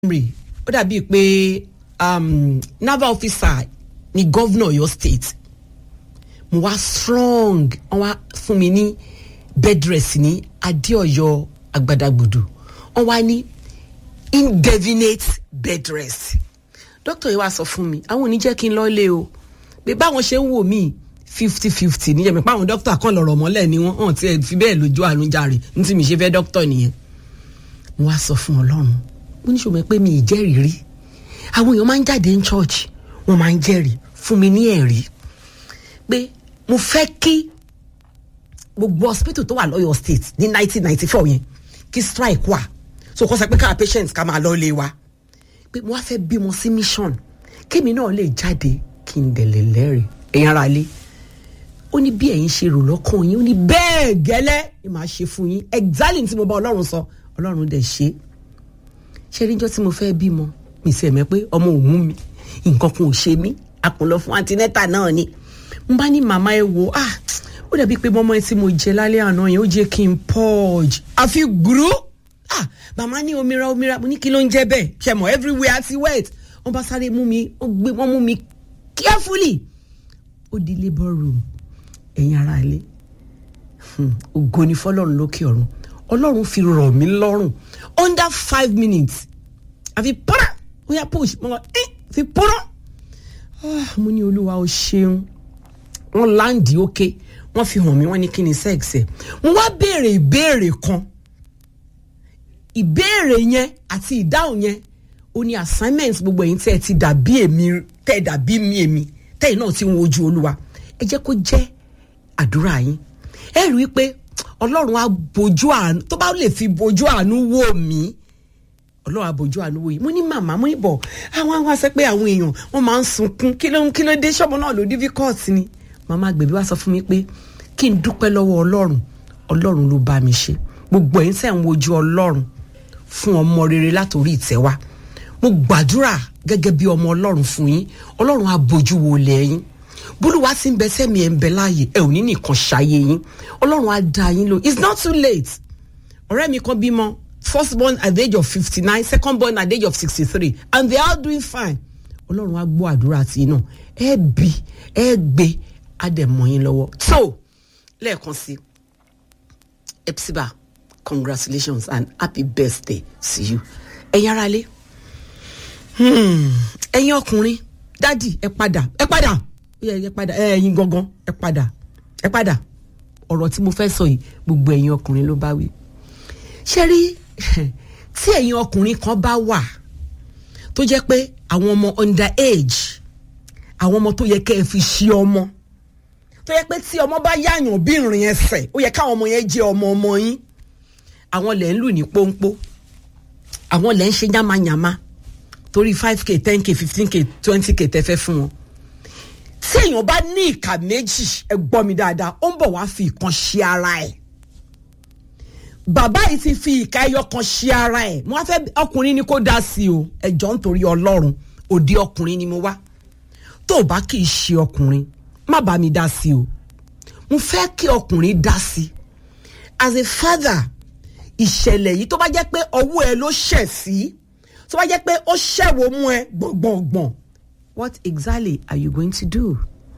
memory ó dàbí pé um, naval officer ni governor Ọ̀yọ́ state mo wá strong wọ́n wá fún mi ní bed rest ní adéọyọ àgbàdàgbùdù wọ́n wá ní indefinite bed rest dókítà yìí wá sọ fún mi àwọn ò ní jẹ́ kí n lọ lé o pé báwọn ṣe ń wò mí fifty fifty níjẹ́ mi páwọn dókítà kan lọ̀rọ̀ mọ́lẹ̀ ni wọ́n hàn tí ẹ fi bẹ́ẹ̀ lójú àrùn jàre ní tí mi ṣe fẹ́ dókítà nìyẹn mo wá sọ fún ọlọ́run mo ní ṣòwò pé mi ì jẹ́rìí rí àwọn èèyàn máa ń jáde ní church wọ́n máa ń jẹ́rìí fún mi ní ẹ̀rí pé mo fẹ́ kí gbogbo hospital tó wà lọ́yọ̀ state ní nineteen ninety four yẹn kí strike wà so kọ́ sọ pé káà patient ká máa lọ lé wa pé mo wá fẹ́ bímọ sí mission kémi náà lè jáde kí n dẹ̀lẹ̀ lẹ́rìí ẹ̀yin ara lé ó ní bí ẹ̀yin ṣe rò lọ́kàn yín ó ní bẹ́ẹ̀ gẹ́lẹ́ ni màá ṣe fún yín exactly tí mo bá ọlọ́run sọ ọlọ́run dẹ̀ ṣe ṣé níjọ́ tí mo fẹ́ bímọ mi sì ẹ̀mẹ́ pé ọmọ òun mi nǹkan kan ò ṣe mí àpòlọ fún antinẹ́tà náà ni mo bá ní màmá ẹ wò ah ó dàbí pé mọ́mọ́ ẹ tí mo jẹ lálẹ́ àná yẹn ó jẹ́ kí n purge àfi gbúrú ah màmá ní omira omira mo ní kí ló ń jẹ́ bẹ́ẹ̀ ṣe mọ̀ everywhere ti wet wọ́n bá sáré mú mi ó gbé wọ́n mú mi carefully ó di labour room ẹ̀yin ara ilé ògo ni fọlọ́run lókè ọ̀run ọlọ́run fi rọ̀ mí lọ́rùn under five minutes àfi pọ́nà ó yà push mo lọ ẹ́ fi pọ́nà mo ní olúwa ó ṣeun wọ́n láǹdì ókè wọ́n fi hàn mí wọ́n ní kí ni sex ẹ̀ mo wá béèrè ìbéèrè kan ìbéèrè yẹn àti ìdáhùn yẹn ó ní assignment gbogbo ẹ̀yin tẹ́ ẹ ti dàbí èmi tẹ́ ẹ dàbí mi èmi tẹ́ ẹ náà ti ń wojú olúwa ẹ jẹ́ kó jẹ́ àdúrà yín ẹ rí i pé ọlọ́run á bojú àánú tó bá lè fi bojú àánú wò mí ọlọ́run á bojú àánú wò yìí mo ní màmá mo ní bọ̀ àwọn àwọn àṣẹ pé àwọn èèyàn wọ́n máa ń sunkún kí ló ń kí ló dé ṣọ́mọ náà ló difficult ni màmá gbèbí wá sọ fún mi pé kí n dúpẹ́ lọ́wọ́ ọlọ́run ọlọ́run ló bá mi ṣe gbogbo ẹ̀yin tẹ́ ń wojú ọlọ́run fún ọmọ rere látòrí ìtẹ́ wa mo gbàdúrà gẹ́gẹ́ bí ọmọ ọlọ́run fún yín ọlọ́run á bojú wo lẹ́yìn bólúwa ti ń bẹ sẹ́mi ẹ̀ ń bẹ láàyè ẹ̀ ò ní nìkan ṣayé yín ọlọ́run á da yín lò it's not too late ọ̀rẹ́ mi kan bímọ first born at the age of fifty nine second born at the age of sixty three and they are doing fine ọlọ́run á gbọ́ àdúrà tí náà ẹ bí ẹ gbé á dẹ̀ mọ́ yín lọ́wọ́ so lẹ́ẹ̀kan sí epsiba congratulations and happy birthday to you ẹ̀yin ará lé ẹ̀yin ọkùnrin dádì ẹ padà ẹ padà ẹ padà ẹ̀yin gangan ẹ padà ẹ padà ọ̀rọ̀ tí mo fẹ́ sọ yìí gbogbo ẹ̀yin ọkùnrin ló bá wí ṣé rí tí ẹ̀yin ọkùnrin kan bá wà tó jẹ́ pé àwọn ọmọ under age àwọn ọmọ tó yẹ kẹ́ ẹ fi ṣe ọmọ tó yẹ pé tí ọmọ bá yáàyàn bí ìrìn ẹsẹ̀ ó yẹ káwọn ọmọ yẹn jẹ́ ọmọ ọmọ yín àwọn lẹ̀ ń lù ní pọ́npọ́ àwọn lẹ̀ ń ṣe yánmayànma torí five k ten k fifteen k twenty k tẹ́ fẹ́ fún wọn tí èèyàn bá ní ìka méjì ẹ gbọ́ mi dáadáa ó ń bọ̀ wá fi ìkan ṣe ara ẹ̀ bàbá yìí ti fi ìka ẹyọ kan ṣe ara ẹ̀ mo wá fẹ́ ọkùnrin ni kó dá sí o ẹjọ́ nítorí ọlọ́run òde ọkùnrin ni mo wá tó o bá kì í ṣe ọkùnrin má bá mi dá sí o mo fẹ́ kí ọkùnrin dá sí as a father ìṣẹ̀lẹ̀ yìí tó bá jẹ́ pé ọwọ́ ẹ ló ṣẹ̀ sí tó bá jẹ́ pé ó ṣẹ̀wò mú ẹ gbọ̀ngbọ̀ngbọ̀n what exactly are you going to do?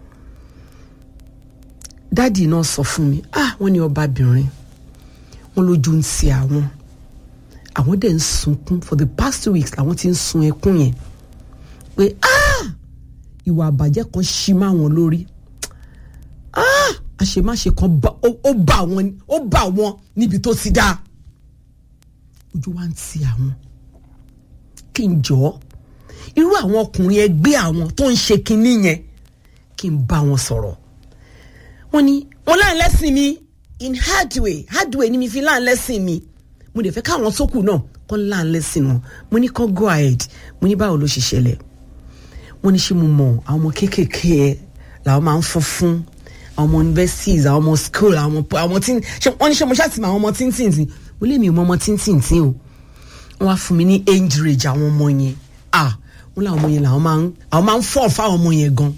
dáàdì náà sọ fún mi ah wọ́n ní ọbabìnrin wọ́n lójú ń ti àwọn àwọn dẹ̀ ń sunkún for the past two weeks àwọn ti ń sun ẹkún yẹn pé ah ìwà àbàjẹ́ kan ṣí má wọn lórí ah àṣemáṣe kan ó bá wọn ó bá wọn níbi tó ti dá ojú wa ń ti àwọn kí n jọ̀ọ́ irú àwọn ọkùnrin ẹgbẹ́ àwọn tó ń ṣe kinní yẹn kí n bá wọn sọ̀rọ̀ wọ́n ní wọ́n láǹ lẹ́sìn mi in hard way hard way ni mi fi láǹ lẹ́sìn mi mo dẹ̀ fẹ́ káwọn sókù náà kọ́ láǹ lẹ́sìn wọn mo ní kọ́ go ahead mo ní báwo ló ṣe ṣẹlẹ̀ wọ́n ní ṣé mo mọ̀ àwọn ọmọ kéékèèké ẹ làwọn máa ń fún fún àwọn ọmọ universities àwọn ọmọ school àwọn ọmọ tí wọ́n ní ṣé mo ṣàtìmọ̀ àwọn ọmọ tíntìntì mo lé mi ò mọ ọmọ tíntìntì o wọ́n wá fún mi ní age range àwọn ọmọ yẹn ah wọn làwọn ọmọ yẹn làwọn máa ń àwọn máa ń fọ́ fáwọn ọmọ yẹn gan.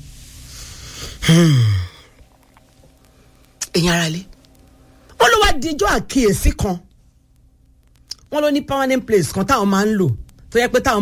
ẹ̀yin ara lé wọ́n ló wá dijọ́ àkíyèsí kan wọ́n ló ní permanent place kan táwọn máa ń lò tó yẹ pé táwọn